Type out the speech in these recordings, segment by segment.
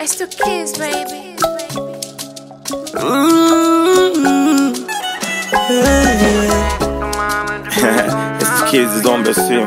It's the kids, baby. Mm. it's the kids is on the scene.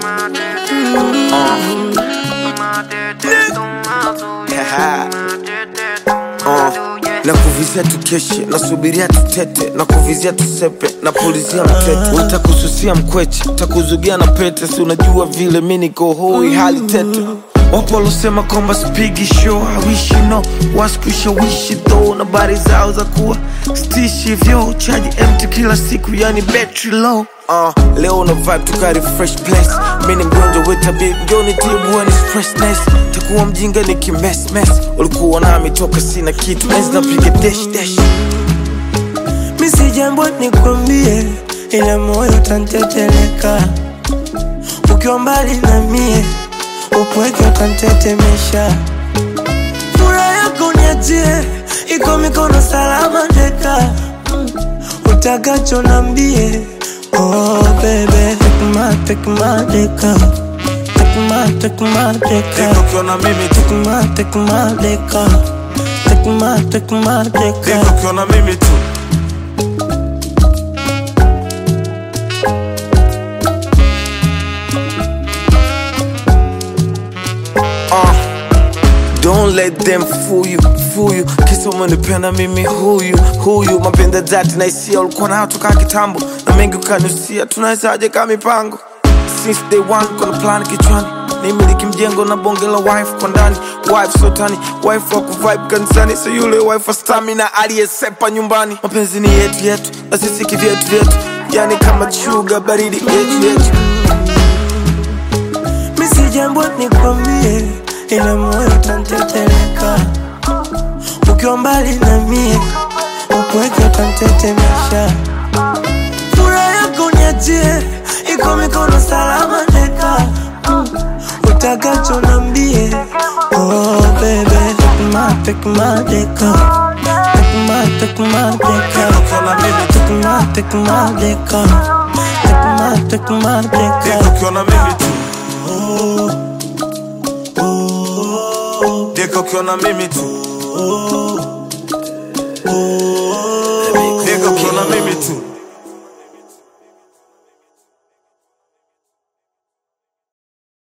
Uh, na kuvizia tukeshe nasubiria tutete na kuvizia tusepe na pulizia mtete utakususia mkweche takuzugia na pete si unajua vile mi niko hoi hali tete wapo walosema kwamba spigi show hawishi no waskushawishi tho na bari zao za kuwa stishi vyo chaji mt kila siku yani battery low uh, leo una vibe tukari fresh place mi ni mgonjwa wetabi njoni tibuani stressness takuwa mjinga ni kimesmes ulikuwa nami toka sina kitu enzi napiga dash dash misi jambo nikwambie, ila moyo tanteteleka ukiwa mbali na mie, upweke utantetemesha. Furaha yako niachie, iko mikono salama deka, Mm, utakacho nambie. Oh baby, take my, take my deka, take my, take my deka. ukiona mimi tu Take my, take my deka, take my, take my deka. ukiona mimi tu Uh, Don't let them fool you, fool you Kisa umenipenda mimi huyu, huyu Mapenda dhati na hisia ulikuwa nayo toka kitambo Na mengi ukanusia, tunawezaje kama mipango Since day one, kuna plan kichwani Nimiliki mjengo na bonge la wife kwa ndani Wife sotani, wife wa kuvibe kanisani So yule wife wa stamina aliyesepa nyumbani Mapenzi ni yetu yetu, na sisi kivyetu vyetu Yani kama chuga baridi yetu yetu misi jambo nikwambie, ila moyo tanteteleka ukiwa mbali na mie, upweke utantetemesha. Furaha yako niachie, iko mikono salama deka, Mm, utakacho nambie. Oh baby, take my, take my deka, take my, take my deka, Ukiona mimi tu, take my, take my deka, take my, take my deka. ukiona mimi tu Deka ukiona mimi tu